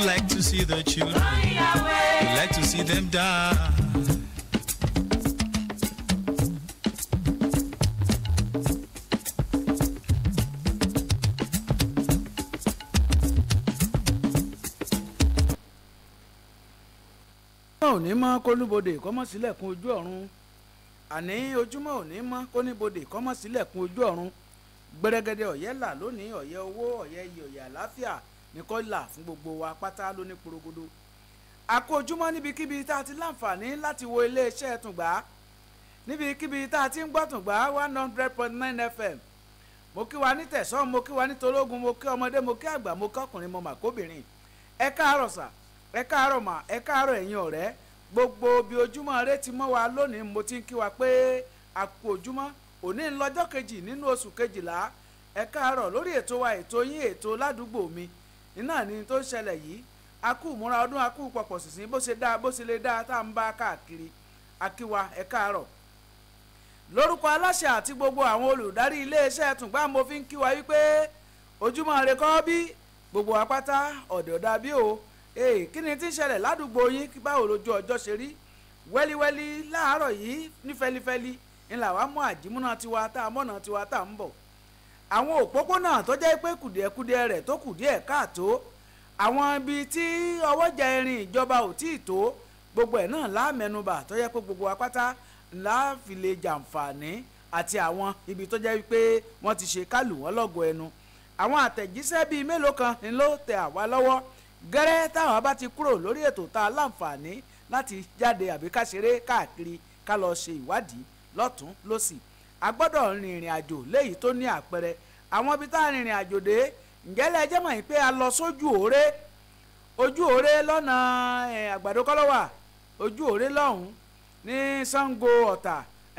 like to see the children. We like to see them die. ojúmọ́ òní mọ́ kólúbodè kọ́mọ́ sílẹ̀kùn ojú ọ̀run àní ojúmọ́ òní mọ́ kóníbodè kọ́mọ́ sílẹ̀kùn ojú ọ̀run gbẹrẹgẹdẹ ọ̀yẹ́ là lónìí ọ̀yẹ́ owó ọ̀yẹ́ iyì ọ̀yẹ́ àláfíà ní kó là fún gbogbo wa pátá lóní porogodo àkó ojúmọ́ níbikíbi tá a ti láǹfààní láti wo iléeṣẹ́ tùngbà níbikíbi tá a ti ń gbọ́ tùngbà one hundred point nine fm mo kí wa ní tẹ̀sán mo kí wa ní tológun mo kí ọmọdé mo kí àgbà mo kí ọkùnrin mo mà kóbìnrin ẹ káàárọ̀ sà ẹ káàárọ̀ mà ẹ káàárọ̀ ẹ̀yin ọ̀rẹ́ gbogbo bí ojúmọ́ rẹ ti mọ́ wa lónìí mo ti ń kí wa pé àkó ojúmọ́ òní ń lọ́jọ́ kejì nínú oṣù kejìlá ẹ káàárọ̀ lórí ètò wa ètò yín ètò ládùúgbò mi iná ni tó ń ṣẹlẹ̀ yìí akú ìmúra ọdún akú pọ̀pọ̀ sísìn bó ṣe dáa bó ṣe lè dáa tá à ń bá káàkiri akíwa ẹ káàárọ̀ lórúkọ aláṣẹ àti gbogbo àwọn olùdarí iléeṣẹ́ tùngbà mo fi ń kí wa wípé ojúmọ́ rẹ kọ́ bí gbogbo apáta ọ̀dẹ̀ ọ̀dà bí o ee kí ni tí ń ṣẹlẹ̀ ládùúgbò yín kí báwo lójú ọjọ́ ṣe rí wẹ́líwẹ́lí láàárọ̀ yìí ní fẹ́lifẹ́li ńlá wa mú àjímúná tiwa tá a mọ̀nà tiwa tá a ń bọ̀ àwọn òpópónà tó jẹ́ pé kùdìẹ̀kudiẹ rẹ̀ tó kùdìẹ̀ káàtó àwọn ibi tí ọwọ́jà irin ìjọba ò tí ì tó gbogbo ẹ̀ náà láàmẹnubà tó jẹ́ pé gbogbo apáta ńlá fi lè jàǹfààní àti àwọn ibi tó jẹ́ pé wọ́n ti ṣe kálù wọ́n lọ́gọ̀ ẹnu àwọn àtẹ̀jíṣẹ́ bíi mélòó kan ni ló tẹ àwa lọ́wọ́ gẹ́rẹ́ táwọn bá ti kúrò lórí ètò tá a láǹfààní láti jáde àbí ká ṣeré káàkiri ká lọ ṣe ìwádìí lọ́tún lọ́sì a gbọ́dọ̀ rin ìrìn àjò léyìí tó ní àpẹẹrẹ àwọn ibi tá a rin ìrìn àjò dé ǹjẹ́ lẹ jẹ́ mọ̀ yìí pé a lọ sójú òré ojú òré lọ́nà àgbàdo kọ́lọ́wà ojú òré lọ́hùn ní Ṣàngó Ọ̀tà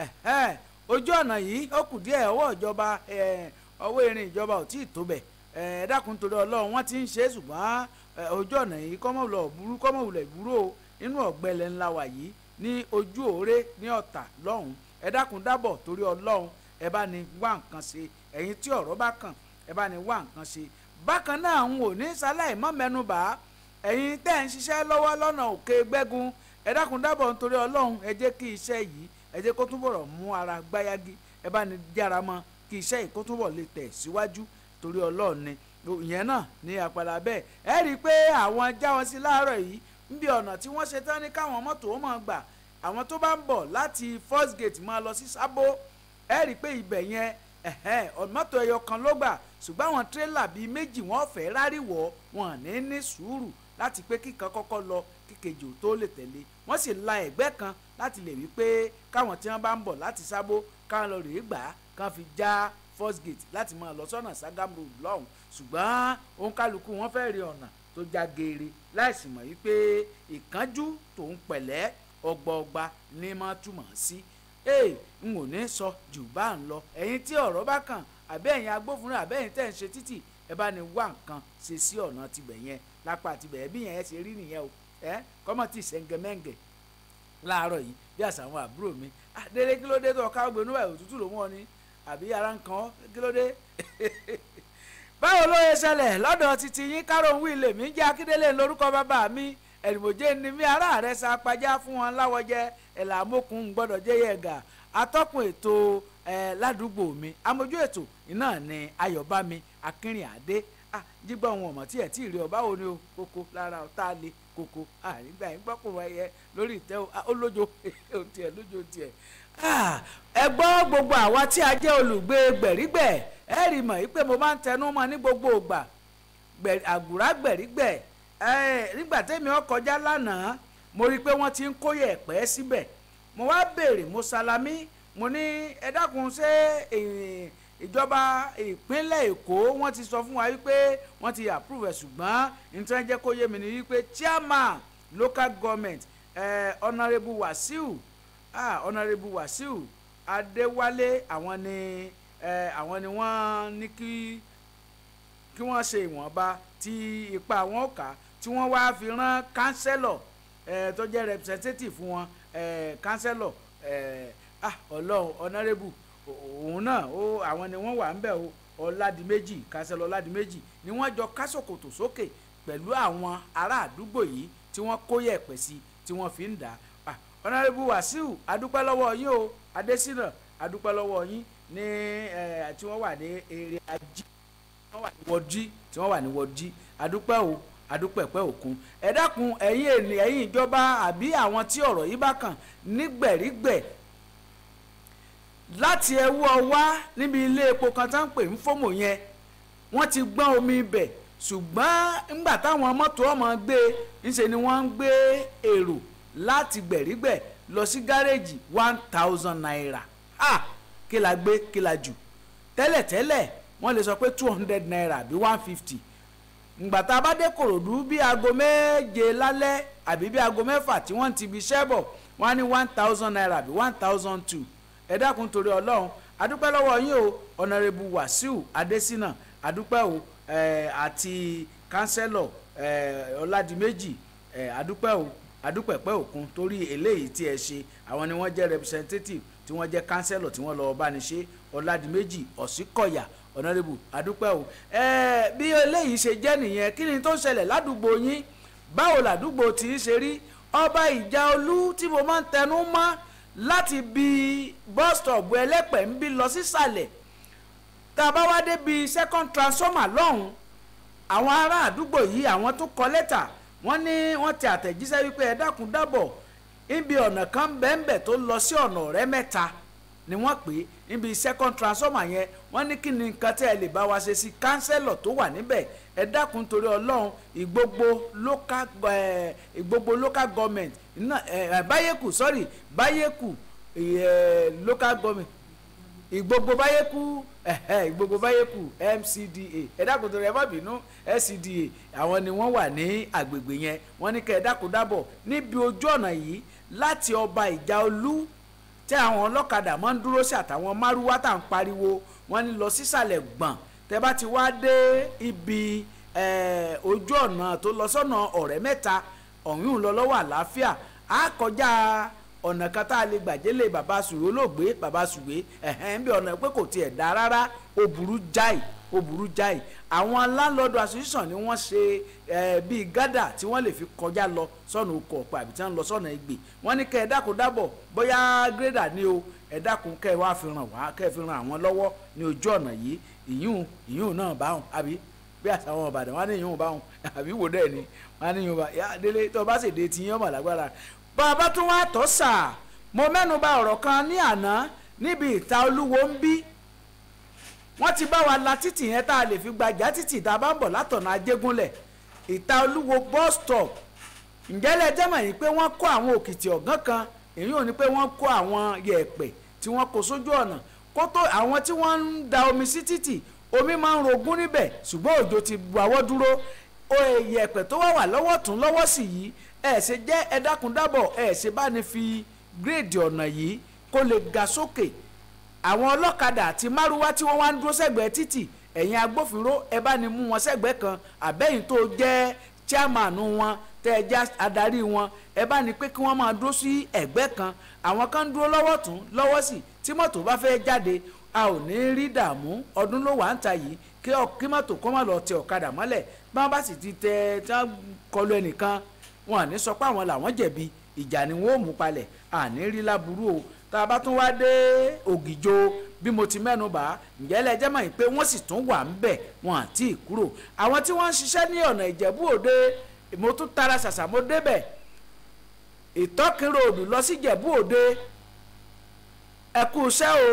ojú ọ̀nà yìí ó kù díẹ̀ ọwọ́ ìjọba ọwọ́ irin ìjọba ò tí ì tó bẹ̀ ẹ dákun torí Ọlọ́run wọ́n ti ń ṣe é ṣùgbọ́n ojú ọ̀nà yìí kọ́mọ̀lọ́ burú kọ́mọ̀wulẹ̀ burú o inú ọ̀gbẹ́lẹ̀ ńlá wà yìí ní ojú òré ní Ọ̀tà lọ́hùn ẹ dákun dábọ̀ torí Ọlọ́run ẹ bá ní wá nǹkan ṣe ẹ̀yin tí ọ̀rọ̀ bá kàn ẹ bá ní wá nǹkan ṣe bákan náà ń wò ní sáláì mọ́ mẹ́nubà ẹ̀yin tẹ́ ń ṣiṣẹ́ lọ́wọ́ lọ́nà òkè gbẹ́gun ẹ dákun dábọ̀ nítorí Ọlọ́run ẹ jẹ́ kí iṣẹ́ yìí ẹ jẹ́ kó túbọ̀ mú ara gbáyágí ẹ bá ní jára mọ́ kí iṣẹ́ yìí kó túbọ̀ lè tẹ̀ síwájú torí Ọlọ́run ni ìyẹn náà ní àpàdà bẹ́ẹ̀ ẹ rí i pé àwọn já wọn sí láàárọ̀ yìí níbi ọ̀nà tí wọ́n ṣe tán ní káwọn mọ́tò ó máa gbà àwọn tó bá ń bọ̀ láti first gate máa lọ sí sábó ẹ rí i pé ibẹ̀ yẹn mọ́tò ẹyọ kan ló gbà ṣùgbọ́n àwọn tírélà bíi méjì wọ́n fẹ́ ráríwọ̀ wọn ní ní sùúrù láti pé kíkan kọ́kọ́ lọ kíkejì ò tó lè tẹ̀lé wọ́n sì la ẹ̀gbẹ́ kan láti lè wí pé káwọn tí wọ́n bá ń bọ̀ láti sábó káwọn lọ rèé gbà á kán fi já first gate láti máa lọ sọ́nà Sàgámù road lọ́hùn ṣùgbọ́n òun kálukú wọn fẹ́ rí ọ̀nà tó já geere láìsí mọ̀ wípé ìkánjú tòun pẹ̀lẹ́ ọgbọọgba ní máa túmọ̀ sí ee n ò ní sọ jù bá ń lọ ẹ̀yin tí ọ̀rọ̀ bá kàn àbẹ́ ẹ̀yin agbófinró àbẹ́ ẹ̀yin tẹ̀ ń ṣe títì ẹ bá ní wá nǹkan ṣe sí ọ̀nà tibẹ̀ yẹn lápá tibẹ̀ ẹ bí yẹn ẹ ṣe rí nìyẹn o ẹ kọ́mọ̀ tí ṣẹ́ngẹ́mẹ́ngẹ́ láàárọ̀ yìí bí àṣà àwọn àbúrò mi adéré kí ló dé tó ọ̀ká gbénú ẹ̀ òtútù ló mú ọ ní àbí ara ń kan kí ló dé báwo ló yẹ ṣẹlẹ̀ lọ́dọ̀ títí yín kárọ̀hún wíìlì mi jẹ́ akíndélé lórúkọ bàbá mi ẹ̀rìmọ̀jẹ́ ni mí ará rẹ̀ sa apájá fún wọn láwọjẹ ẹ̀là amókun gbọ́dọ̀ jẹ́ yẹ̀gà atọ́kùn ètò ẹ̀ ládùúgbò mi amójú ètò iná ni ayọ̀bámi akínrin àdé jígbọ́ wọn ọ̀mọ̀ tí ẹ̀ tí ì rí ọba wo ni o kókó lára ọ̀tá le kókó àrígbà yín gbọ́kùnrin ẹyẹ lórí ìtẹ́ olójo ohun tiẹ̀ lójo tiẹ̀ ẹ gbọ́ gbogbo àwa tí a jẹ́ olùgbé gbẹ̀rígbẹ̀ ẹ rí mọ̀ yí pé mo máa ń tẹnu mọ́ ní gbogbo ìgbà àgùrá gbẹ̀rígbẹ̀ nígbà tẹ́mi ó kọjá lánàá mo rí i pé wọ́n ti ń kóyè ẹ̀pẹ́ síbẹ̀ mo wá béèrè mo salami mo ní ẹ dákun ṣé ìjọba ìpínlẹ̀ èkó wọ́n ti sọ fún wa wípé wọ́n ti approve ẹ̀ ṣùgbọ́n nítorí jẹ́ kó yé mi ni wípé chairman local government honourable wasiu ah honourable wasiu adéwálé àwọn ni àwọn ni wọ́n ní kí kí wọ́n ṣe ìwọ̀nba tí ipa wọn kà tí wọ́n wá fi rán kánsẹ́lọ̀ tó jẹ́ representative fún wọn kánsẹ́lọ̀ ah ọlọ́run honourable òun náà ó àwọn ni wọ́n wà ń bẹ̀ o ọ̀làdìmẹ́jì kánsẹ́lọ̀ ọ̀làdìmẹ́jì ni wọ́n jọ kásòkòtò sókè pẹ̀lú àwọn ará àdúgbò yìí tí wọ́n kó yẹ̀pẹ̀ sí tí wọ́n fi ń dà á ọ̀nàrẹ́bù wàsíù adúpẹ́ lọ́wọ́ yín o adésínà adúpẹ́ lọ́wọ́ yín ní ẹ̀ tí wọ́n wà ní eré ajé wọ́n wà ní wọ́dí tí wọ́n wà ní wọ́dí adúpẹ́ o adúpẹ̀pẹ́ òkun ẹ dákun ẹ̀yin ènìyàn ẹ̀yin ìjọba àbí àwọn tí ọ̀rọ̀ yìí bá kàn nígbẹ̀rígbẹ̀ láti ẹwú ọwá níbi ilé epo kan tá ń pè ń fómò yẹn wọ́n ti gbọ́n omi ibẹ̀ ṣùgbọ́n ńgbà táwọn mọ́tò ọmọ gbé ńṣe ni wọ́n ń gbé èrò láti gbẹ̀rígbẹ̀ lọ sí gáréèjì one thousand naira ha kí la gbé kí la jù tẹ́lẹ̀tẹ́lẹ̀ wọ́n lè sọ pé two hundred naira àbí one fifty ngbà tá a bá dé kòròdú bí aago méje lálẹ́ àbí bí aago mẹ́fà tí wọ́n ti bi iṣẹ́ bọ̀ wọ́n á ní one thousand naira àbí one thousand two ẹ dákun torí ọlọ́run adúpẹ́ lọ́wọ́ yín o ọ̀nàrẹ́bù wàsíù adésínà adúpẹ́ o ẹ̀ àti kánsẹ́lọ̀ ẹ̀ ọ̀làdìmẹ́jì ẹ̀ adúpẹ́ o adúpẹ̀pẹ́ òkun torí eléyìí tí ẹ ṣe àwọn ni wọ́n jẹ́ representative tí wọ́n jẹ́ kánsẹ́lọ̀ tí wọ́n lọ bá ní ṣe ọ̀làdìmẹ́jì ọ̀sìnkọ̀yà ọ̀nàrẹ́bù adúpẹ́ o ẹ̀ bí eléyìí ṣe jẹ́ nìyẹn kí ni tó ń ṣẹlẹ̀ ládùúgbò yín báwo làdúgbò tí ń ṣe rí ọba ìjà olú tí mo máa ń tẹnu mọ́ láti bi bus stop ẹlẹ́pẹ̀ ń bí lọ sísàlẹ̀ tá a bá wá débi second transformer lọ́hùn àwọn ará àdúgbò yìí àwọn tó kọ lẹ́tà wọ́n ní wọ́n ti àtẹ̀jíṣẹ́ wípé ẹ dákun dábọ̀ níbi ọ̀nà kan bẹ́ẹ̀nbẹ́ẹ̀ tó lọ sí ọ̀nà ọ̀rẹ́ mẹ́ta ni wọ́n pè é níbi second transformer yẹn wọ́n ní kí ni nǹkan tẹ́ ẹ lè bá wa ṣe sí kánsẹ́lọ̀ tó wà níbẹ̀ ẹ dákun torí ọlọ́run ìgbogbo local ẹ ìgbogbo local government iná ẹ báyẹ̀kù sorry báyẹ̀kù ẹ local government ìgbogbo báyẹ̀kù ẹ̀hẹ́ ìgbogbo báyẹ̀kù MCDA ẹ dákun torí ẹ má bínú SCDA àwọn ni wọ́n wà ní agbègbè yẹn wọ́n ní kẹ́ ẹ dákun dábọ̀ níbi ojú ọ̀nà yìí láti ọba ìjà olú tẹ àwọn ọlọ́kadà máa ń dúró sí àtàwọn márúwá tá à ń pariwo wọ́n ní lọ sísàlẹ̀ gbọ̀n tẹ bá ti wá dé ibi ojú ọ̀nà tó lọ sọ́nà ọ̀rẹ́ mẹ́ta ọ̀hún lọ lọ́wọ́ àlàáfíà á kọjá ọ̀nà kan tá a lè gbàjẹ́lẹ̀ bàbá sùwé olóògbé bàbá sùwé ẹ̀hẹ́n bí ọ̀nà pé kò tiẹ̀ dá rárá ó burú jáì ó burú jáì àwọn landlord association ni wọ́n ṣe bíi gádà tí wọ́n lè fi kọjá lọ sọ́nà oko ọ̀pẹ àbí tí wọ́n lọ sọ́nà Ẹ̀gbẹ́ wọ́n ní kẹ́ ẹ dákun dábọ̀ bóyá gírèdà ni o ẹ dákun kẹ́ ẹ wá fi ràn wá kẹ́ ẹ fi ràn àwọn lọ́wọ́ ní ojú ọ̀nà yìí ìyún ìyún náà báwọn àbí bí àtàwọn Ìbàdàn wọn ní ìyún báwọn àbí wò dẹ́ ni wọn ní ìyún bá yá délé tó bá sì dé ti yín ọmọ lágbára bàbá tún wá tọ́ sà mo mẹ́nu bà ọ̀rọ̀ kan ní àná níbi ìta olúwo ń bí wọ́n ti bá wa la títì yẹn tá a lè fi gbajà títì tá a bá ń bọ̀ látọ̀nà ajégúnlẹ̀ ìta olúwo bus stop ǹjẹ́ lẹ jẹ́ mọ̀ yìí pé wọ́n kó àwọn òkìtì ọ̀gán kan èyí ò ní pé wọ́n kó àwọn yẹ̀pẹ̀ tí wọ́n kó sójú ọ̀nà kó tó àwọn tí wọ́n ń da omi sí títì omi máa ń rogún níbẹ̀ ṣùgbọ́n òjò ti bu àwọ̀ dúró yẹ̀pẹ̀ tó wà wà lọ́wọ́ tún lọ́wọ́ sí yìí ẹ̀ ṣe jẹ́ ẹ dákun dábọ̀ ẹ̀ ṣe bá ní fi gírèdì ọ̀nà yìí kó lè ga sókè àwọn ọlọ́kadà àti márúwá tí wọ́n wá ń dúró sẹ́gbẹ̀ẹ́ títì ẹ̀yin agbófinró ẹ bá ní mú wọn sẹ́gbẹ̀ẹ́ kan àbẹ́yìn tó jẹ́ chairman wọn tẹ́ ẹ já adarí wọn ẹ bá ní pé kí wọ́n máa dúró sí ẹ̀gbẹ́ kan àwọn kan ń dúró lọ́wọ́ tún lọ́wọ́ sí tí mọ́tò bá fẹ́ jáde a ò ní rí dààmú ọdún ló wà ń ta yìí kí kí mọ́tò kọ́ má lọ tẹ ọ̀kadà mọ́lẹ̀ bí wọ́n bá sì ti tẹ tí wọ́n kọlu ẹnìkan wọn à ní sọ pé àwọn làwọn jẹ̀bi ìjà ni wọ́n ò mú palẹ̀ àní rí láburú o tá a bá tún wá dé ògìjò bí mo ti mẹ́nu bà ǹjẹ́ lẹ́jẹ́ mọ̀ pé wọ́n sì tún wà ń bẹ̀ wọn àti ìkúrò àwọn tí wọ́n ń ṣiṣẹ́ ní ọ̀nà ìjẹ̀bú òde mo tún tara ṣàṣà mo débẹ̀ ìtọ́kìnrò òdù lọ sí ìjẹ̀bú òde ẹ kú iṣẹ́ o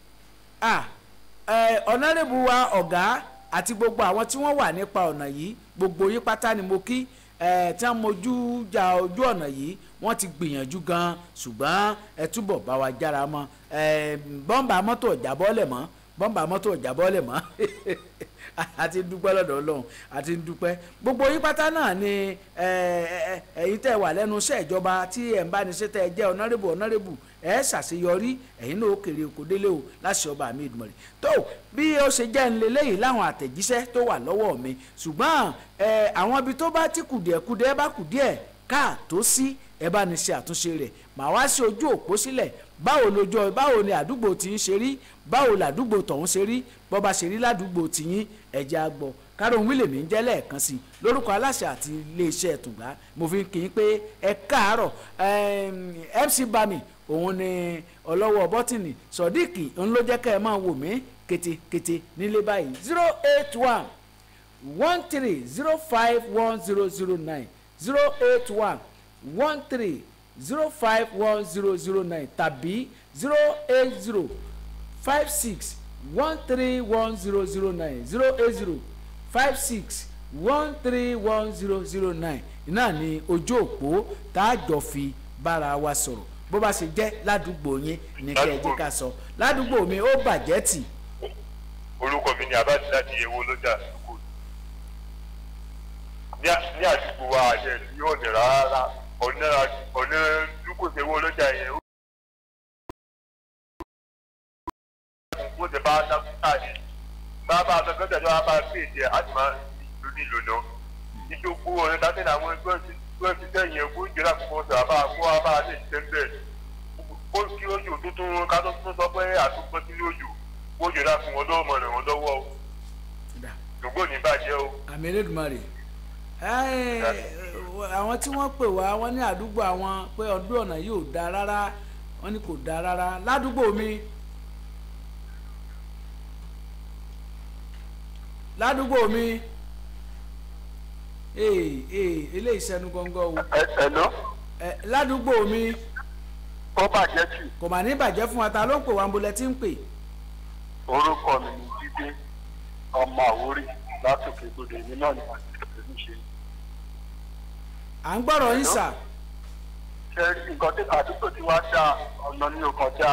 ọ̀nàrẹ́bù wa ọ̀gá àti gbogbo àwọn tí wọ́n wà nípa ọ̀nà yìí gbogbo yín pátá ni mo kí tí wọ́n mojú ja ojú ọ̀nà yìí wọ́n ti gbìyànjú gan ṣùgbọ́n ẹ túbọ̀ bá wa jára mọ́ bọ́ǹbà mọ́tò ọ̀jábọ́lẹ̀ mọ́ bọ́ǹbà mọ́tò ọ̀jábọ́lẹ̀ mọ́ àti dúpẹ́ lọ́dọ̀ ọlọ́run àti dúpẹ́ gbogbo yín pátá náà ni ẹ̀yin tẹ́ wà lẹ́nu iṣẹ́ ìjọba tí ẹ̀ ń bá ní ṣe tẹ́ ẹ jẹ́ ọ̀nàrẹ́bù ọ̀nàrẹ́bù ẹ̀ ṣàṣeyọrí ẹ̀yin náà ó kéré oko délé o láṣẹ ọba mi ìdùmọ̀rẹ́ tó bí ó ṣe jẹ́ ńlẹ́lẹ́yìn láwọn àtẹ̀jíṣẹ́ tó wà lọ́wọ́ mi ṣùgbọ́n àwọn ibi tó bá ti kùdìẹ̀kudìẹ̀ bá kùdìẹ̀ káà tó sí ẹ bá ní ṣe àtúnṣe rẹ̀ màá wá sí ojú òpó sílẹ̀ báwo lójó báwo ni àdúgbò tí ń ṣe rí báwo làdúgbò tọ̀hún ṣe rí bọ́ bá ṣe rí ládùúgbò tìyín ẹ̀jẹ̀ àgbọ̀ kárọ̀hún wílẹ̀ mi ń jẹ́ lẹ́ẹ̀kan sí i lórúkọ aláṣẹ àti iléeṣẹ́ tùgbà mo fi kì í pé ẹ káàárọ̀ mc bami òun ni ọlọ́wọ́ bọ́tìnì sọ̀díkì òun ló jẹ́ ká ẹ máa wò mí ketekete nílé báyìí zero eight one one three zero five one zero zero nine zero eight one one three zero five one zero zero nine tàbí zero eight zero five six one three one zero zero nine zero eight zero five six one three one zero zero nine náà ni ojú òpó tá a jọ fi bára wa sọ̀rọ̀ bó bá ṣe jẹ́ ládùúgbò yín ní kẹ́ ẹ jẹ́ ká sọ ládùúgbò mi ó bàjẹ́ tì orúkọ mi ni abájí láti ewo lọ́jà àdúgbò ní àdúgbò wa àjẹ tí yóò ní rárá ọ̀nà ọ̀nà dúkò sí ewo lọ́jà yẹn ó ti bá dákútà ní bá bá a sọ tẹ̀lé wa bá a pè jẹ àti máa ìlú ní ìlú lọ ìjókòó ọ̀nà dákẹ́ ní àwọn ẹgbẹ́ ẹgbẹ́ ti tẹ̀yìn ẹgbẹ́ ìjọba kò sọ àbá kó wa bá a lè ṣe bẹ́ẹ̀ ó kí ojú tuntun ká tó tún sọ pé àtúntò sílé ojú ó jọra fún wọn lọ́wọ́ ràn wọ́n lọ́wọ́ o ṣùgbọ́n ní bàjẹ́ o. àmì elédùnmarè àwọn tí wọ́n pè wá wọ́n ní àdúgbò àwọn pé ọdún ọ̀nà yìí ò dáa rárá wọ́n ní kò dáa rárá ládùúgbò mi ládùúgbò mi ee ee eléyìí sẹnu gọ́ngọ́ o ẹ̀lọ́ ládùúgbò mi ó bàjẹ́ jù kò mà ní bàjẹ́ fún wa ta ló ń pè wá ń bolẹ̀ tí ń pè orúkọ mi ni jíde ọmọ àwórì látòkè gbọdọ èmi náà ni wọn ti ń ṣe. à ń gbọ́rọ̀ yín sà ṣe nǹkan tí àdúgbò tí wàá dá ọ̀nà ní ọkàn já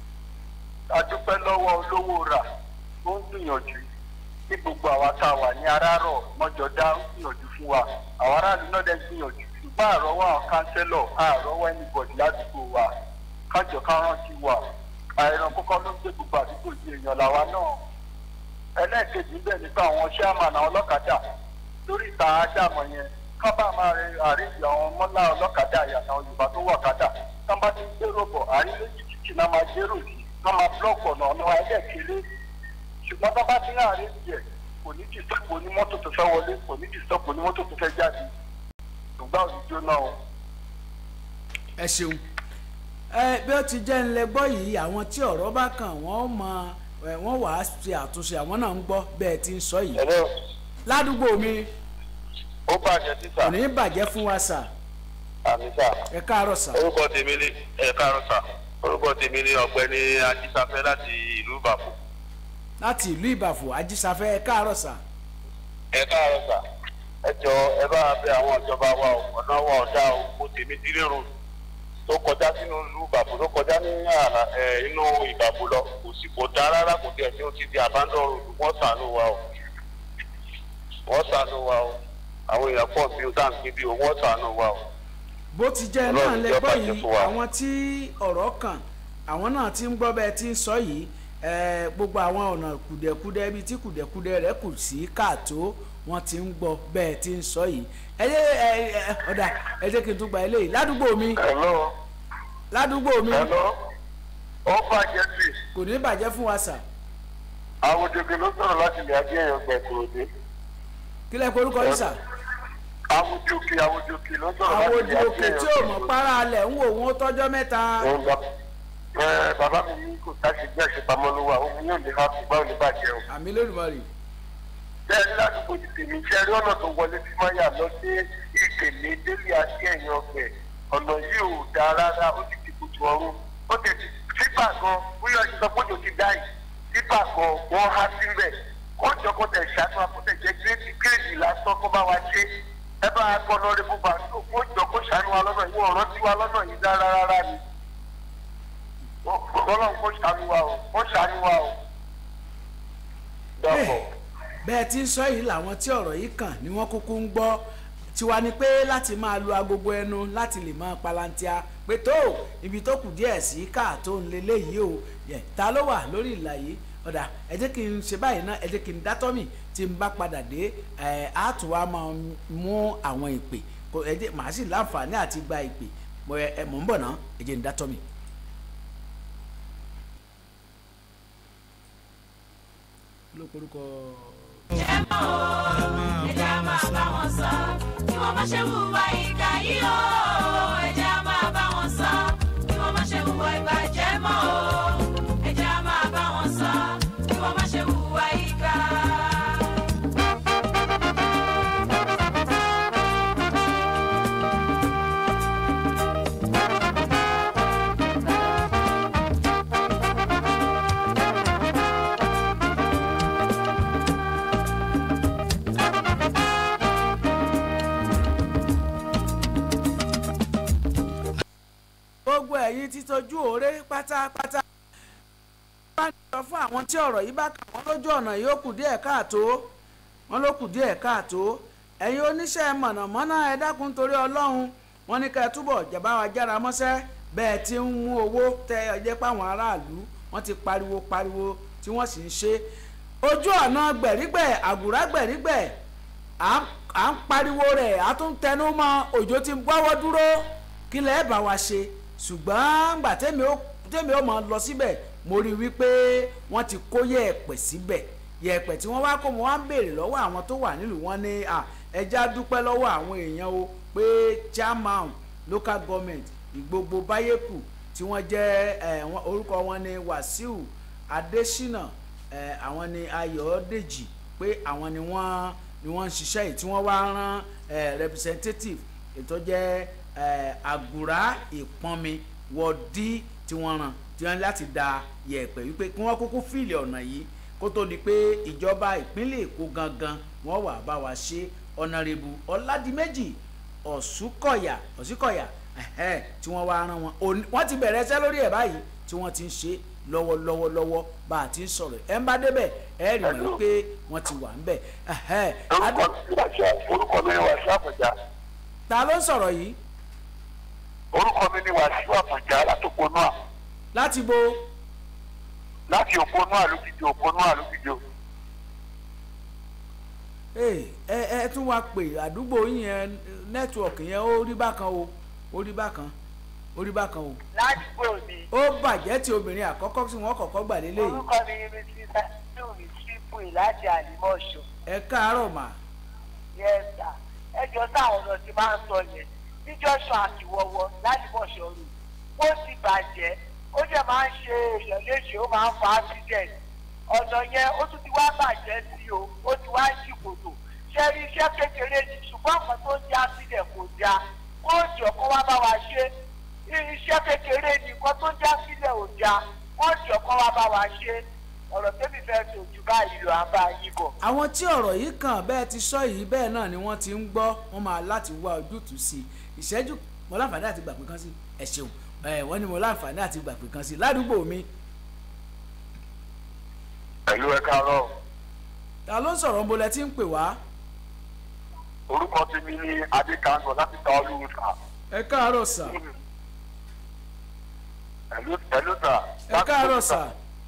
adúpẹ́ lọ́wọ́ olówó rà ó ń gbìyànjú ní gbogbo àwa tá a wà ní arárọ̀ mọ́jọ́dá ń gbìyànjú fún wa àwọn aráàlú náà dẹ̀ gbìyànjú ṣùgbọ́n àrọ́wọ́ àwọn kánsẹ́lọ̀ àrọ́wọ́ ẹnìbọ̀dì ládùúgbò wa kájọ ká rántí wa àìràn kọ́kọ́ ló ń gbé gbogbo àdúgbò yìí èèyàn làwa náà ẹlẹ́ẹ̀kejì ń bẹ̀ nípa àwọn chairman àwọn ọlọ́kadà lórí ìta ádámọ̀ yẹn ká bá máa rin àríyìn àwọn mọ́lá ọlọ́kadà àyàtọ̀ yorùbá tó wọ̀ kadà ká bá ti ń gbèrò bọ̀ àrí méjì títì náà máa gbèrò sí ká máa búlọ́ọ̀kì ọ̀nà ọ̀nà ẹlẹ́ẹ̀kéré ṣùgbọ́n tó bá ti ń àárín yẹ kò ní ti sọ́pọ̀ onímọ́tò tó fẹ́ wọlé kò ní ti sọ́pọ̀ onímọ́tò tó fẹ́ jáde ṣùgbọ́n òjijì náà ẹ ṣeun ẹ bí ó ti jẹ́ ńlẹ̀ gbọ́ yìí àwọn tí ọ̀rọ̀ bá kàn wọ́n mọ ẹ wọ́n wà á ṣe àtúnṣe àwọn náà ń gbọ́ bẹ́ẹ̀ ti ń sọ yìí ẹ̀rọ ládùúgbò mi ó bàjẹ́ títà kò ní bàjẹ́ fún wa sà àmì sà ẹ káàárọ̀ sà orúkọ tèmi ni ẹ káàárọ̀ sà orúkọ tèmi ni ọ̀gbẹ́ni ajísáfẹ́ láti ìlú ìbàfọ̀ láti ìlú ìbàfò ajísáfẹ́ ẹ káàárọ̀ sà ẹ káàárọ̀ sà ẹ jọ ẹ bá bẹ àwọn ìjọba wa o ọ̀nà wa ọ̀dà o mo tèmi dílé ro tó kọjá sínú ìlú ìbàfọ̀ tó kọjá ní àrà ẹ inú ìbàfọ̀ lọ kò sì kò dá rárá kò tẹ̀ ní o ti di abandon road wọ́n ṣàánú wa o wọ́n ṣàánú wa o àwọn èèyàn pọ̀ bí o tá à ń gbé bí o wọ́n ṣàánú wa o. bó ti jẹ́ náà Ọlọ́run lẹ jẹ́ gbọ́ bàjẹ́ yìí fún wa. àwọn tí ọ̀rọ̀ kàn àwọn náà ti ń gbọ́ bẹ́ẹ̀ ti ń sọ yìí ẹ, gbogbo àwọn ọ̀nà kùdẹ̀kudẹ ibi tí kùdẹ̀kudẹ rẹ̀ kù sí káàtó wọ́n ti ń gbọ́ bẹ́ẹ̀ ti ń sọ yìí ẹ jẹ́ ẹ ẹ ọ̀dà ẹ jẹ́ kí n tún gba eléyìí ládùúgbò mi hello ládùúgbò mi hello ó bàjẹ́ sí i. kò ní bàjẹ́ fún wa sà àwọn òjòkè ló sọ̀rọ̀ láti ilẹ̀ ajé èèyàn gbẹ̀ kúròdé. kí lẹ́ korúkọ yín sà àwọn òjòkè àwọn òjòkè ló sọ̀rọ̀ àwọn láti òdì ilẹ̀ ajé òkè tí ò èèyàn mọ̀ para alẹ̀ ń wò wọ́n tọ́jọ́ mẹ́ta òun lọ. ẹ bàbá mi ní kò sáṣe bí àṣepamọ́ ló wà òun yóò lè máa fi gbá òní bàjẹ́ o. àmì lónìí bẹ́ẹ̀ ládùúgbò ti tèmi iṣẹ́ rí ọ̀nà tó wọlé sí máyà lọ sí ìkèlè délé ajé èèyàn ọgbẹ̀ ọ̀nà yìí ò dáa rárá ó ti ti kùtù ọ̀run ó ti ti sípà gan bóyá ìsọ pé òjò ti dá yìí sípà gan wọ́n há síbẹ̀ kó jọ kó tẹ̀ ṣàánú akótẹ̀ jẹ́ gírèdì gírèdì lásán kó bá wa ṣe ẹ bá a kọ́ lọ́ọ́ rẹ́bù bá tó kó jọ kó ṣàánú wa lọ́nà yìí ọ̀rọ̀ tí wa lọ́nà yìí dá rárá ni ọlọ́run kó ṣàánú wa o kó ṣàánú wa o. dàpọ̀. bẹ́ẹ̀ tí ń sọ yìí làwọn tí ọ̀rọ̀ yìí kàn ni wọ́n kúkú ń gbọ́ tiwa ni pé láti máa lu agogo ẹnu láti lè máa palantia pé tó ibi tó kù díẹ̀ sí káàtó ń lé léyìí o yẹ ta ló wà lórí ìlà yìí ọ̀dà ẹ jẹ́ kí n ṣe báyìí náà ẹ jẹ́ kí n dátọ́ mi tí n bá padà dé ẹ̀ á tún wá máa mú àwọn ìpè kò ẹ jẹ́ màá sì láǹfààní àti gba ìpè mo ẹ ẹ mò ń bọ̀ náà ẹ jẹ́ n dátọ́ mi. ló korúkọ. ẹ̀jẹ̀ á máa bá wọn sọ kí wọ́n má ṣe hùwà ìkà yìí o ẹ̀jẹ̀ á máa bá wọn sọ kí wọ́n má ṣe hùwà ìbàjẹ́ mọ́ o ẹ̀jẹ̀ á máa bá wọn sọ kí wọ́n má ṣe hùwà ìkà. gbogbo ẹ̀yin ti tójú òré pátápátá. wọ́n á sọ fún àwọn tí ọ̀rọ̀ yìí bá kà wọ́n lójú ọ̀nà yìí ó kù díẹ̀ káàtó wọ́n ló kù díẹ̀ káàtó ẹ̀yin oníṣẹ́ mọ̀nàmọ́ná ẹ dákun torí ọlọ́run wọ́n ní ká ẹ túbọ̀ jẹ̀bá wa jára mọ́ṣẹ́ bẹ́ẹ̀ ti ń mú owó tẹ ọjẹ́ páwọn aráàlú wọ́n ti pariwo pariwo tí wọ́n sì ń ṣe ojú ọ̀nà gbẹ̀rígbẹ̀ àgùrá gbẹ̀rígbẹ̀ à ń à ń pariwo rẹ̀ a tún tẹnu mọ́ òjò ti ń gbọ́wọ́ dúró kí lẹ́ẹ̀ bá wa ṣe ṣùgbọ́n gbà tẹ́mi ó tẹ́mi ó máa lọ síbẹ̀ mo rí i wípé wọ́n ti kó yẹ̀ẹ̀pẹ̀ síbẹ̀ yẹ̀ẹ̀pẹ̀ tí wọ́n wá kó mo wá ń béèrè lọ́wọ́ àwọn tó wà nílùú wọn ní à ẹja dúpẹ́ lọ́wọ́ àwọn èèyàn o pé chairman local government ìgbogbo báyẹ̀kù tí wọ́n jẹ́ ẹ̀ wọ́n- orúkọ wọn ní Wàsíù Adésínà ẹ̀ àwọn ní Ayọ̀dèjì pé àwọn ni wọ́n ni wọ́n ń ṣiṣẹ́ yìí tí wọ́n wá rán ẹ̀ representative ètò jẹ́ ẹ̀ àgùrá ìpọnmi wọ́ọ̀dí tí wọ́n rán tí wọ́n ní láti da yẹ̀pẹ̀ wípé kí wọ́n kúkú fìlì ọ̀nà yìí kó tó di pé ìjọba ìpínlẹ̀ Èkó gangan wọ́n wà bá wa ṣe ọ̀nàrẹ́bù Ọ̀làdìmẹ́jì Ọ̀ṣùkọ̀yà Ọ̀ṣùkọ̀yà ẹ̀hẹ́, tí wọ́n wá rán wọn Òní- wọ́n ti bẹ̀rẹ̀ iṣẹ́ lórí ẹ̀ báyìí tí wọ́n ti ń ṣe lọ́wọ́lọ́wọ́ lọ́wọ́ bá a ti ń sọ̀rọ̀ ẹ̀ ń bá débẹ̀ ẹ̀ rí wọn wípé wọ́n ti wà ń bẹ̀ ẹ̀hẹ́, orúkọ Adé- mi wà sí orúkọ mi ni wàásù àpọ̀já ta ló ń sọ̀rọ̀ yìí orúkọ mi ni wàásù àpọ̀já látòpónú à láti bo láti òpónú àlùkìjọ òpónú àlùkìjọ ẹ ẹ ẹ tún wá pè àdúgbò yín yẹn nẹ́tíwọ̀kì yẹn ó rí bákan o ó rí bákan ó rí bákan o ládùúgbò mi ó bàjẹ́ tí obìnrin àkọ́kọ́ tí wọ́n kọ́kọ́ gbà lélẹ̀ yìí orúkọ mi ni mrs adéwì triple láti àlìmọ́ṣọ ẹ káàárọ̀ mà yẹ́sà ẹjọ́ táwọn ọ̀nà ti máa ń sọ yẹn ní joshua àtiwọ́wọ́ lálìmọ́ṣọ rò ó ti bàjẹ́ ó jẹ́ máa ń ṣe èèyàn léṣe ó máa ń fa accident ọ̀nà yẹn ó tún ti wá bàjẹ́ sí o ó ti wá ṣì kòtò ṣe rí iṣẹ́ kékeré ni ṣùgbọ́n nǹkan tó ń jẹ́ accident kò dáa kó jọ kó wá bá wa ṣe iṣẹ́ kékeré ni nǹkan tó ń jẹ́ accident ò dáa kó jọ kó wá bá wa ṣe ọ̀rọ̀ tẹ́mi fẹ́ tó ju báyìí lọ àbá yìí bọ̀. àwọn tí ọ̀rọ̀ yìí kàn bẹ́ẹ̀ ti sọ yìí bẹ́ẹ̀ náà ni wọ́n ti ń gbọ́ wọ́n máa láti wá ojútùú sí i ìṣẹ́jú mo láǹfààní àti gbàgbé kan sí ẹ ṣeun ẹ wọ́n ní mo láǹfààní àti gbàgbé kan sí ládùúgbò mi pẹ̀lú ẹ káàárọ̀ ta ló ń sọ̀rọ̀ ń bolẹ̀ tí ń pè wá orúkọ tèmi ni adékango láti ta olúwa ẹ káàárọ̀ sà pẹ̀lú pẹ̀lú sà ẹ káàárọ̀ sà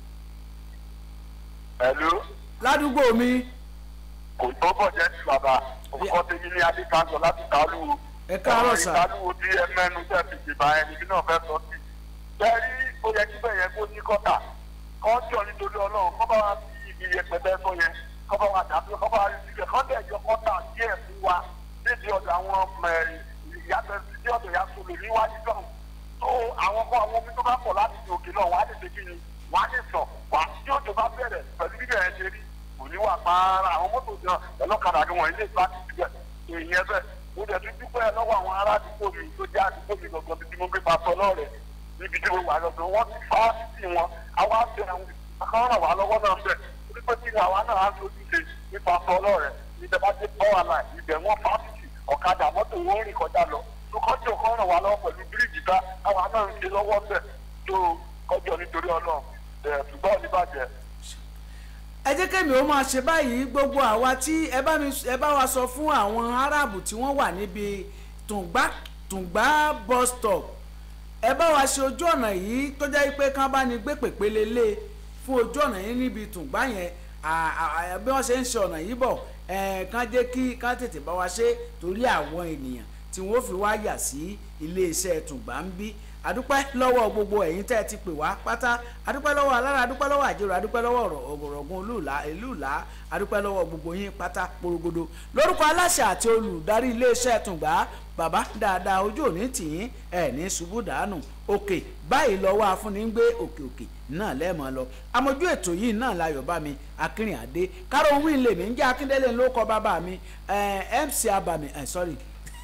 pẹ̀lú ládùúgbò mi kò tó bọ̀ jẹ́ ti bàbá orúkọ tèmi ni adékango láti ta olúwa ẹ káàárọ̀ sà ìdálùwò tí ẹ mẹ́nu tẹ̀ fi dìbà ẹni bí náà fẹ́ sọ sí bẹ́ẹ̀rí ó yẹ kí bẹ́ẹ̀ yẹn kó ní kọ́tà kọ́ńtọ̀ nítorí ọlọ́run kọ́ bá wa fi ibi yẹpẹtẹ sọ yẹn kọ́ bá wa dàbí kọ́ bá wa rí síbẹ̀ kọ́ bẹ́ẹ̀ yọ kọ́tà díẹ̀ fún wa níbi ọ̀dọ̀ àwọn ìyàtọ̀ sí ọ̀dọ̀ ìyá sọ̀rọ̀ níwájú náà tó àwọn kọ́ àwọn omi tó bá pọ̀ láti ní òkè náà wàá lè ṣe kí ni wàá lè sọ wàá tí òjò bá bẹ̀rẹ̀ pẹ̀lú bíbẹ̀ yẹn ṣe rí kò ní wà pààrà àwọn mọ́tò náà ẹlọ́kadà ni wọ́n ilé ìgbà ti síbẹ̀ èèyàn bẹ́ẹ̀ mo dẹ̀ tún dúpẹ́ lọ́wọ́ àwọn ará àdúgbò mi tó jẹ́ àdúgbò mi gangan bí mo gbé pàṣọ lọ́rẹ̀ níbi tí mo wà lọ́dọ̀ wọ́n ti fà á sí wọn àwa bẹ àwọn akọ́rọ̀ ràn wá lọ́wọ́ náà bẹ̀ wípé tí àwa náà á lójú ṣe nípa sọ lọ́rẹ̀ níbẹ̀ bá dé pọ́wà náà ibẹ̀ wọ́n fà á sí ọ̀kadà mọ́tò wọn rìn kọjá lọ tó kọjọ kọ́ ràn wá lọ́wọ́ pẹ̀lú bíríìjì ká àwa náà ń ṣe lọ́wọ́ bẹ̀ tó kọjọ nítorí ọlọ́run ẹ̀ ṣùgbọ́n ò ní bàjẹ́ ẹ jẹ́ kẹ́mi ó máa ṣe báyìí gbogbo àwa tí ẹ bá mi ẹ bá wa sọ fún àwọn aráàbù tí wọ́n wà níbi tùǹgbà tùǹgbà bus stop ẹ bá wa ṣe ojú ọ̀nà yìí tó jẹ́ pé kán bá ní gbé pèpele lé fún ojú ọ̀nà yìí níbi tùǹgbà yẹn à- à- à- bí wọ́n ṣe ń ṣe ọ̀nà yìí bọ̀ ẹ̀ kán jẹ́ kí kán tètè bá wa ṣe torí àwọn ènìyàn tí wọ́n fi wá yà sí iléeṣẹ́ tùgbà ń bí adúpẹ́ lọ́wọ́ gbogbo ẹ̀yin tẹ́ ẹ ti pè wá pátá adúpẹ́ lọ́wọ́ alára adúpẹ́ lọ́wọ́ àjẹrò adúpẹ́ lọ́wọ́ ọ̀gọ̀rọ̀gùn olúùlá ìlúùlá adúpẹ́ lọ́wọ́ gbogbo yín pátá porogodo lórúkọ aláṣẹ àti olùdarí iléeṣẹ́ tùngbà bàbá dáadáa ojú òní tìyín ẹ̀ ní ṣubú dànù òkè báyìí lọ́wọ́ afúnni ń gbé òkè òkè náà lẹ́ẹ̀mọ́ lọ amójú ètò yìí náà láyọ̀ bá mi akínrin àdé káró wíìn lèmi ń jẹ́ akíndélé ló kọ́ bàbá mi mc abami sorry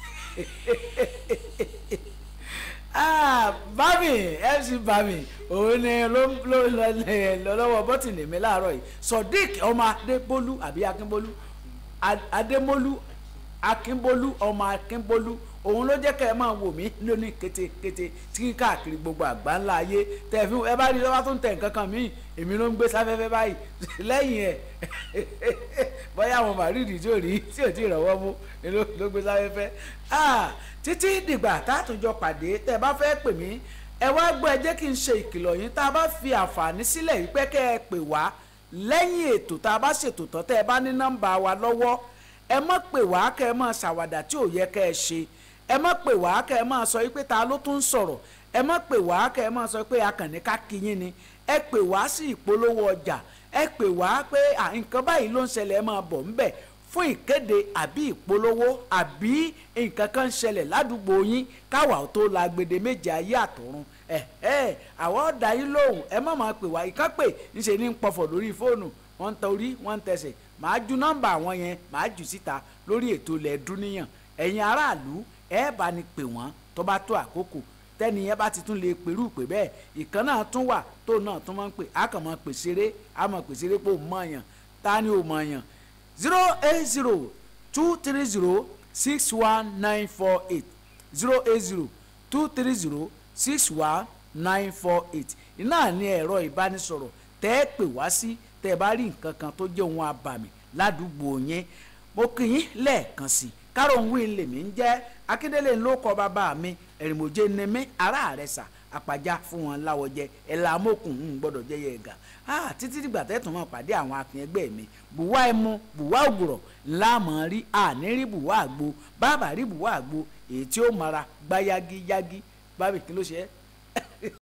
ah bami mc bami òun ni ló ló lọ lọ́wọ́ bọ́tìnì mi láàárọ̀ yìí sodiq ọmọ adébólú àbí akínbólú adémólú akínbólú ọmọ akínbólú òun ló jẹ́ kẹ́ ẹ máa wò mí lóní kétékété tí káàkiri gbogbo àgbá ńlá ayé tẹ̀ fi ẹ bá rí lọ́wọ́ tó ń tẹ̀ nǹkan kan míì èmi ló ń gbé sáfẹ́fẹ́ báyìí lẹ́yìn ẹ̀ bóyá àwọn màrídì tí ò rí tí ò tí ì rọ̀wọ́ mú ló gbé sáfẹ́fẹ́ títí dìgbà tátùjọ pàdé tẹ́ ẹ bá fẹ́ pè mí ẹ wá gbọ́ ẹ jẹ́ kí n ṣe ìkìlọ̀ yín tá a bá fi àǹfààní sílẹ̀ yìí pé kẹ́ ẹ pè wá lẹ́yìn ètò tá a bá ṣètò tán tẹ́ ẹ bá ní nọ́mbà wa lọ́wọ́ ẹ má pè wá kẹ́ ẹ má ṣàwàdà tí ò yẹ kẹ́ ẹ ṣe ẹ má pè wá kẹ́ ẹ má sọ pé ta ló tún sọ̀rọ̀ ẹ má pè wá kẹ́ ẹ má sọ pé akànnì ká kíyín ni ẹ pè wá sí ìpolówó ọjà ẹ pè wá pé nǹkan báyìí ló ń ṣẹlẹ̀ ẹ máa bọ̀ ńbẹ̀ fún ìkéde àbí ìpolówó àbí nǹkan kan ń ṣẹlẹ̀ ládùúgbò yín káwa tó la gbede méje ayé àtọ̀run ẹ ẹ àwọn ọ̀dà yín lóhùn ẹ má máa pè wá ìkan pè ńṣe ní pọ̀fọ̀ lórí fóònù wọ́n ń tẹ orí wọ́n ń tẹsẹ̀ màá ju nọ́mbà àwọn yẹn màá jù síta lórí ètò ilẹ̀ dúníyàn ẹ̀yin aráàlú ẹ bá ní pè wọ́n tó bá tó àkókò tẹ́ni yẹn bá ti tún lè pèrú pè bẹ́ẹ̀ ìkan náà tún wà tó náà tún máa ń pè á kàn máa pè ṣeré á máa pè ṣeré pé ò mọ̀ yàn ta ni ò mọ̀ yàn zero eight zero two three zero six one nine four eight zero eight zero two three zero six one nine four eight iná ní ẹ̀rọ ìbánisọ̀rọ̀ tẹ́ ẹ pè wá sí tẹ́ ẹ bá rí nǹkan kan tó jẹ́ ohun abàmì ládùúgbò yẹn mo kì í lẹ́ẹ̀kan sí kárọ̀hún wí lèmi ń jẹ́ akíndélé ló kọ bàbá mi ẹ̀rìmọ̀jẹ́ ni mí ará rẹ̀ sà àpàjá fún wọn láwọjẹ ẹ̀là amókùn ń gbọ́dọ̀ jẹ́ yẹ ẹ̀gà ah títí dìgbà tẹ́tùn máa pàdé àwọn akin ẹgbẹ́ mi bùwá ẹmu bùwá ògùrọ̀ láàmú rí àní rí bùwá àgbo bàbá rí bùwá àgbo èyí tí ó mara gbá yágíyágí bábí kí ló ṣe é